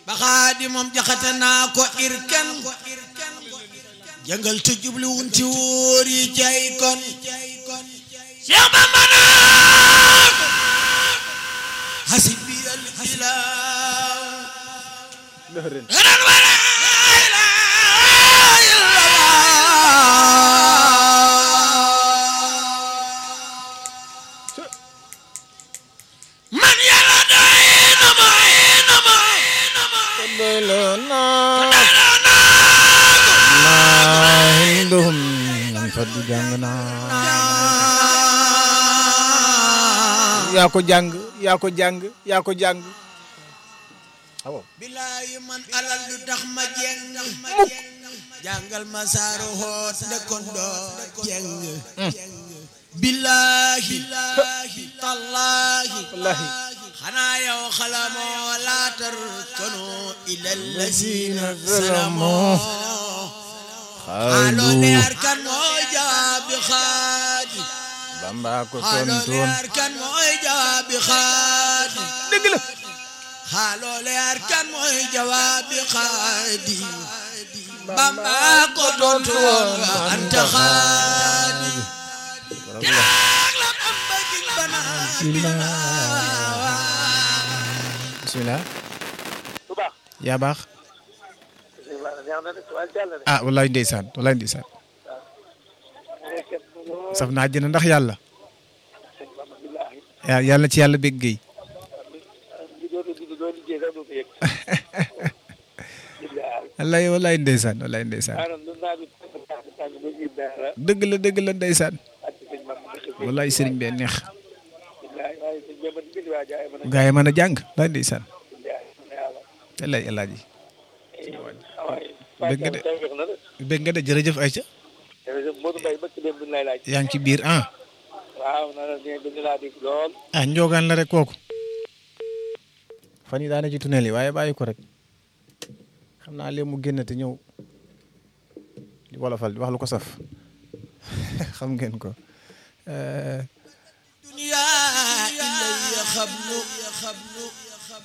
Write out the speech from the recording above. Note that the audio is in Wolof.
ba xaadi moom jaxate naa ko irkan jàngal te jubli wunti wóor yi jay kon Cheikh Bamba naa ko hasibi al ilah ran wala man yàlla doy na ma na ma doyloo naa naa hinduhum nan faddu jàng naa yaa ko jàng yaa ko jàng yaa ko jàng awo bilaayi man alal du tax ma jeng mukk jàngal ma saaru hoot ndekon doo jeng bilaahi tallaahi wallahi xanaa yow xalamoo laatar kanu ilal lazina zalamoo. salamoo xaaloo leer kan mooy jawaabi xaadi Bamba ko xaaloo tontoon leer kan mooy jawaabi xaadi dëgg la xaaloo leer kan mooy jawaabi xaadi Bamba ko tontu woon wa anta xaadi kiraag la Bamba gi banaan bismillah bu baax yaa baax neex na de tubaab jàll de ah wallaay ndeysaan wallaay ndeysaan saf naa jëna ndax yàlla billaahi yaa yàlla ci yàlla bég géey li doon di doo liggéey sax doo ko yëg billaahi wallaay wallaay ndeysaan wallaay ndeysaan maanaam lu naa bi tàng tàng tàng ba ñib dara dëgg la dëgg la ndeysaan ak sëñ man ma dëkk wallaay sëriñ bee neex billaahi waaye sëñ bi ma di bind waa jaay ma nag gaa yi mën a jàng wallaay ndeysaan billaahi ma ne yàlla wallaay alaaji waaye Dëgg de. tey wax na de bég nga de jërëjëf Aïcha jërëjëf Modou Mbaye bëkk dem bi lay laaj yaa ngi ci biir ah waaw na la ne dañu laa dégg lool ah njoogaan la rek kooku fan yi daane ci tunnel yi waaye bàyyi ko rek xam naa léegi mu génn te ñëw di wolofal di wax lu ko saf xam ngeen ko Eh, dunya ilayya xablu